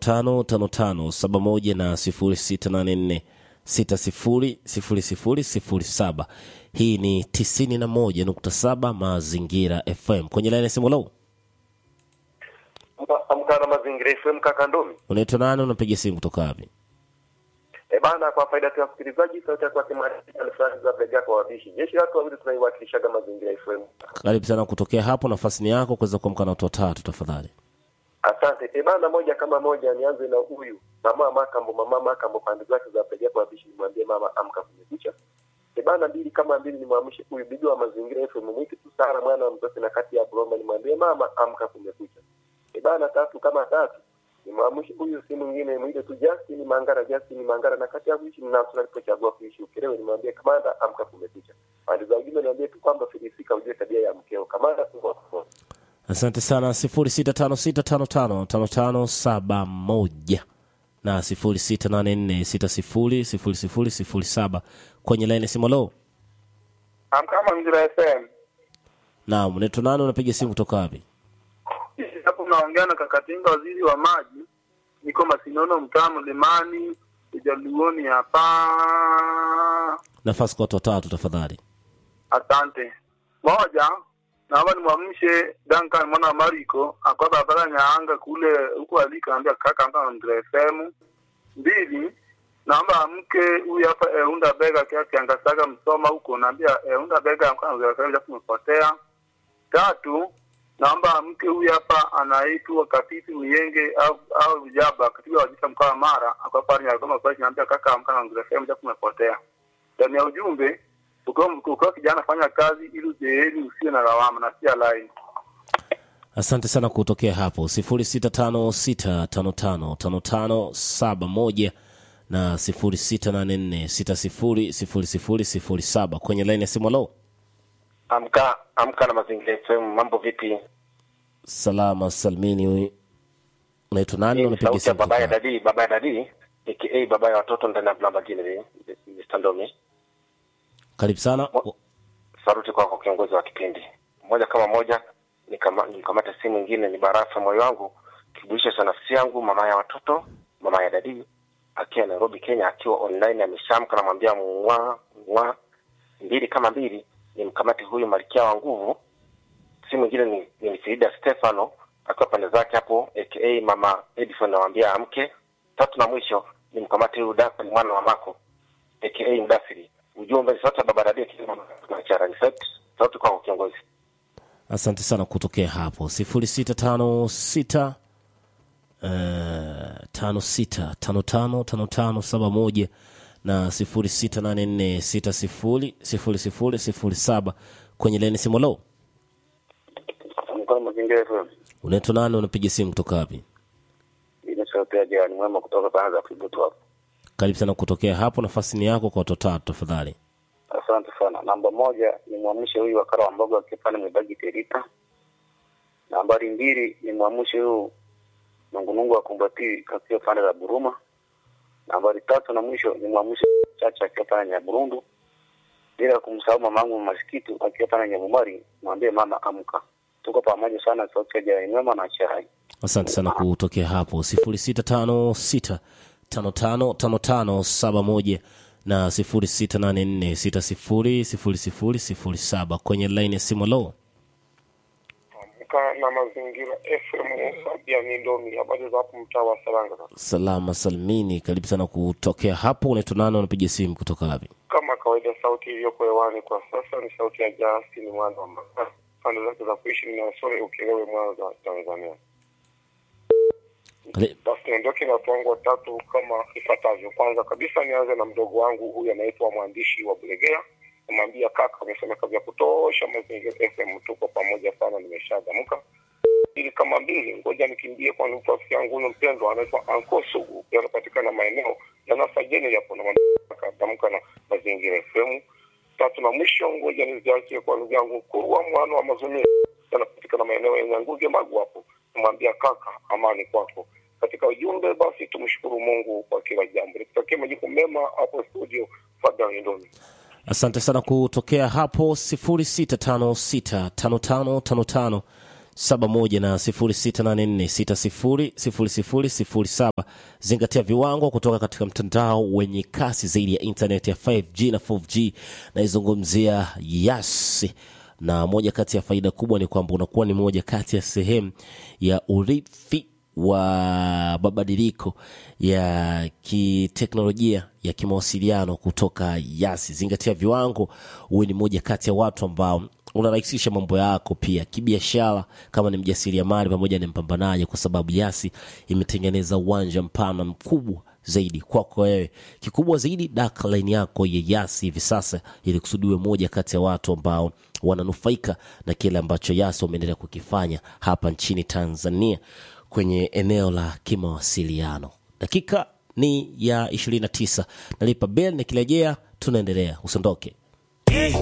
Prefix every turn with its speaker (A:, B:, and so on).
A: tano tano tano saba moja na sifuri sita nane nne sita sifuri sifuri sifuri sifuri saba hii ni tisini na moja nukta saba mazingira fm kwenye laini ya simu lau
B: Amka na mazingira FM kaka Ndomi.
A: unaitwa nani unapiga simu kutoka wapi
B: E bana, kwa faida tu ya msikilizaji, sauti yako kimaanisha fulani za bega kwa wabishi. Jeshi watu wawili tunaiwakilishaga mazingira FM.
A: karibu sana kutokea hapo nafasi ni yako kuweza kuamka na watu watatu tafadhali
B: Asante. E bana, moja kama moja, nianze na huyu mama Makambo. Mama Makambo pande zake za bega kwa wabishi, nimwambie mama amka kumekucha. E bana, mbili kama mbili, nimwamshe huyu bibi wa mazingira FM mwiti tu sana mwana wa mtoto na kati ya Bulomba, nimwambie mama amka kumekucha. E bana, tatu kama tatu nimwamshe huyu si mwingine mwite tu Justin Mangara, Justin Mangara na kati ya kuishi na tunapochagua kuishi Ukerewe, nimwambie kamanda amka kumekucha. Pande za ujumbe niambie tu kwamba filisika ujue tabia ya mkeo. Kamanda tu
A: asante sana sifuri sita tano sita tano tano tano tano saba moja na sifuri sita nane nne sita sifuri sifuri sifuri sifuri saba kwenye laini ya simu lo
C: Amka Mazingira FM.
A: naam unaitwa nani unapiga simu kutoka wapi
C: Hapo mnaongea na Kakatinga, waziri wa maji. Niko Masinono, mtaa Mlimani, Ujaluoni hapa.
A: nafasi kwa watu watatu tafadhali
C: Asante. Moja, naomba nimwamshe Duncan mwana wa Mariko akwa barabara Nyaanga kule huko alika, ambia kaka amka Mazingira FM. Mbili, naomba amke huyu hapa Eunda Bega kia Kiangasaga Msoma huko, naambia Eunda Bega amka Mazingira FM japo umepotea. Tatu, naomba mke huyu hapa anaitwa Katifi Miyenge au au Jaba katika wajita mkoa wa Mara akwa pale Nyarugoma kwa naambia kaka amka na Ngire FM japo umepotea. Ndani ya ujumbe ukiwa ukiwa kijana fanya kazi ili uzeeni usiwe na lawama na sia line.
A: asante sana kutokea hapo sifuri sita tano sita tano tano tano tano saba moja na sifuri sita nane nne sita sifuri sifuri sifuri sifuri saba kwenye laini ya simu lo
D: Amka amka na mazingira FM, mambo vipi?
A: salama salmini unaitwa nani
D: Hii ni
A: unapiga
D: sauti ya
A: simu
D: baba ya
A: kutoka
D: dadi, baba ya dadi aka baba ya watoto ndani ya Blambagini, Mr. Ndomi.
A: karibu sana
D: Mo- Saruti kwako kiongozi wa kipindi. Moja kama moja nikama- nikamata simu ingine ni barafa moyo wangu kibulisha cha nafsi yangu, mama ya watoto, mama ya dadi akiwa Nairobi, Kenya, akiwa online ameshamka, namwambia mwa mwa mbili kama mbili, ni mkamati huyu malkia wa nguvu. Si mwingine ni, ni Frida Stefano akiwa pande zake hapo, aka mama Edison, namwambia amke. Tatu na mwisho ni mkamati huyu Duncan mwana wa Mako aka Mdasiri. Ujumbe ni sauti ya baba Radia Kimachara, ni sauti sauti kwako kiongozi.
A: asante sana kutokea hapo sifuri sita tano sita uh, tano sita tano tano tano tano saba moja na sifuri sita nane nne sita sifuri sifuri sifuri sifuri saba kwenye leni simu lo
C: Amka mazingira FM.
A: unaitwa nani unapiga simu kutoka wapi
C: Ile sauti ya jirani mwema kutoka pande za Kibutu hapo.
A: karibu sana kutokea hapo nafasi ni yako kwa watu watatu tafadhali
C: Asante sana. Namba moja ni mwamshe huyu wakala wa mboga akipanda mebagi terita. Nambari mbili ni mwamshe huyu nungunungu wa kumbati akiwa pande za Buruma. Nambari tatu na mwisho ni mwamshe chacha akiwa pande ya Burundu. Bila kumsahau mamangu masikitu akiwa pande ya Nyabumari, mwambie mama amka. Tuko pamoja sana sauti ya jirani mwema na chai.
A: asante sana kutokea hapo sifuri sita tano sita tano tano tano tano saba moja na sifuri sita nane nne sita sifuri sifuri sifuri sifuri saba kwenye laini ya simu lo
E: Amka na mazingira FM Fabian Ndomi, habari za hapo mtaa wa Saranga.
A: salama salmini karibu sana kutokea hapo unaitwa nani unapiga simu kutoka wapi
E: Kama kawaida, sauti iliyoko hewani kwa sasa ni sauti ya Justin Mwanza wa Mbagala, pande zake za kuishi ni Nasore Ukerewe, Mwanza, Tanzania.
A: Kali-
E: Basi niondoke na watu wangu watatu kama ifuatavyo. Kwanza kabisa nianze na mdogo wangu huyu anaitwa mwandishi wa Bulegea, namwambia kaka, amesema kazi ya kutosha Mazingira FM, tuko pamoja sana, nimeshadamka mbili kama mbili, ngoja nikimbie kwa rafiki yangu huyo mpendwa anaitwa Anko Sugu, pia anapatikana maeneo ya Nasajeni yapo na kadamka na Mazingira FM. Tatu na mwisho, ngoja niziachie kwa ndugu yangu Kurwa mwana wa Mazumia, anapatikana maeneo ya Nyanguge Magu hapo, namwambia kaka, amani kwako. Katika ujumbe basi, tumshukuru Mungu kwa kila jambo, nikutakia majukumu mema hapo studio. Fabian Ndoni.
A: asante sana kutokea hapo sifuri sita tano sita tano tano tano tano 71 na 0684600007. Zingatia viwango kutoka katika mtandao wenye kasi zaidi ya internet ya 5G na 4G. Naizungumzia Yas, na moja kati ya faida kubwa ni kwamba unakuwa ni moja kati ya sehemu ya urithi wa mabadiliko ya kiteknolojia ya kimawasiliano kutoka Yasi. Zingatia viwango, uwe ni moja kati ya watu ambao unarahisisha mambo yako pia kibiashara, kama ni mjasiriamali pamoja na mpambanaji, kwa sababu Yasi imetengeneza uwanja mpana mkubwa zaidi kwako wewe. Kikubwa zaidi, daka line yako ya Yasi hivi sasa, ili kusudiwe moja kati ya watu ambao wananufaika na kile ambacho Yasi wameendelea kukifanya hapa nchini Tanzania kwenye eneo la kimawasiliano. Dakika ni ya 29, nalipa bel, nikirejea tunaendelea, usiondoke.